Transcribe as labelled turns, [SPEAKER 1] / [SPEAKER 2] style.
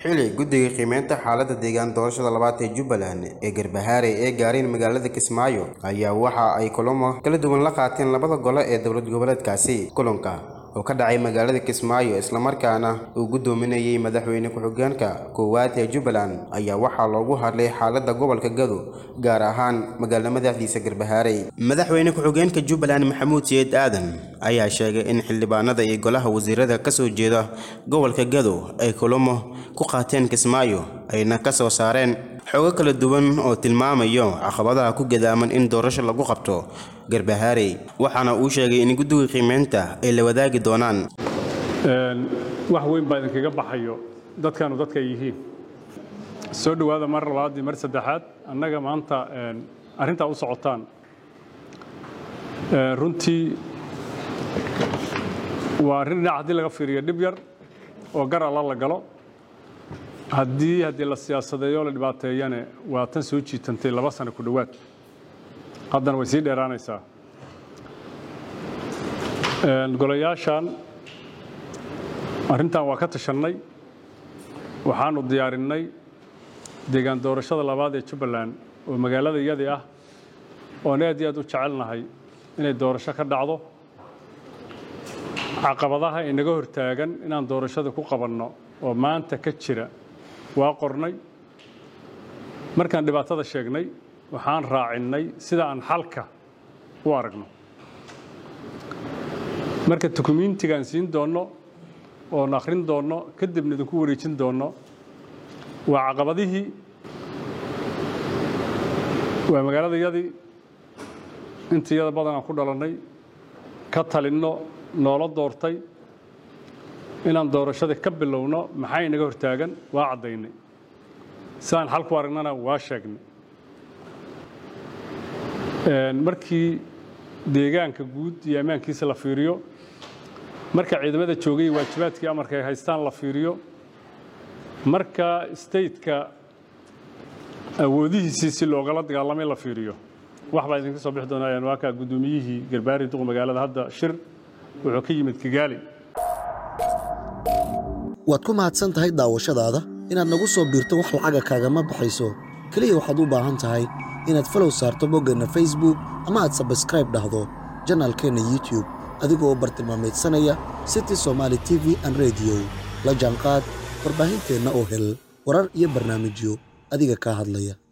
[SPEAKER 1] xili guddiga qiimeynta xaaladda deegaan doorashada labaad ee jubbaland ee garbahaare ee gaareen magaalada kismaayo ayaa waxa ay kulamo kala duwan la qaateen labada gole ee dowlad goboleedkaasi kulanka oo ka dhacay magaalada kismaayo islamarkaana uu guddoominayay madaxweyne ku-xigeenka koowaad ee jubbaland ayaa waxaa loogu hadlay xaaladda gobolka gado gaar ahaan magaala madaxdiisa garbahaarey madaxweyne ku-xigeenka jubbaland maxamuud siyeed aadan ayaa sheegay in xildhibaanada iyo golaha wasiirada ka soo jeeda gobolka gado ay kulamo ku qaateen kismaayo ayna ka soo saareen xoogo kala duwan oo tilmaamayo caqabadaha ku gadaaman in doorasho lagu qabto garbahaarey waxaana uu sheegay in guddiga qiimeynta ay la wadaagi doonaan
[SPEAKER 2] wax weyn baa idinkaga baxayo dadkanu dadka ay yihiin soo dhowaada mar labaad iyo mar saddexaad annaga maanta arrintaa u socotaan runtii waa arrin dhinac haddii laga fiiriyo dhib yar oo gar alla la galo haddii haddii la siyaasadeeyo la dhibaateeyane waa tan soo jiitantay laba sano ku dhowaad haddana way sii dheeraanaysaa golayaashan arrintan waa ka tashannay waxaanu diyaarinnay deegaan doorashada labaad ee jubbaland oo magaalada iyadii ah oon aad iyo aad u jecelnahay inay doorasho ka dhacdo caqabadaha inaga hortaagan inaan doorashada ku qabanno oo maanta ka jira waa qornay markaan dhibaatada sheegnay waxaan raacinnay sida aan xalka u aragno marka dukumiintigaan siin doonno oon akhrin doonno kadibna idinku wareejin doonno waa caqabadihii waa magaaladayadii intiyada badan aan ku dhalannay ka talinno noola doortay inaan doorashada ka bilowno maxaa inaga hortaagan waa caddaynay sidaan xal ku aragnana waa sheegnay markii deegaanka guud iyo ammaankiisa la fiiriyo marka ciidamada joogay waajibaadkii amarka ay haystaan la fiiriyo marka stateka awoodihiisii si loogala dagaalamay la fiiriyo wax baa idinka soo bixi doonaa waa kaa guddoomiyihii garbaari duq magaalada hadda shir wuxuu ka yimid kigaali
[SPEAKER 3] waad ku mahadsan tahay daawashadaada inaad nagu soo biirto wax lacaga kaagama baxayso keliya waxaad u baahan tahay inaad falow saarto boggeenna facebook ama aad sabskraib dhahdo janaalkeenna youtube adigoo bartilmaamaydsanaya city somaali t v an rediyo la jaanqaad warbaahinteenna oo hel warar iyo barnaamijyo adiga kaa hadlaya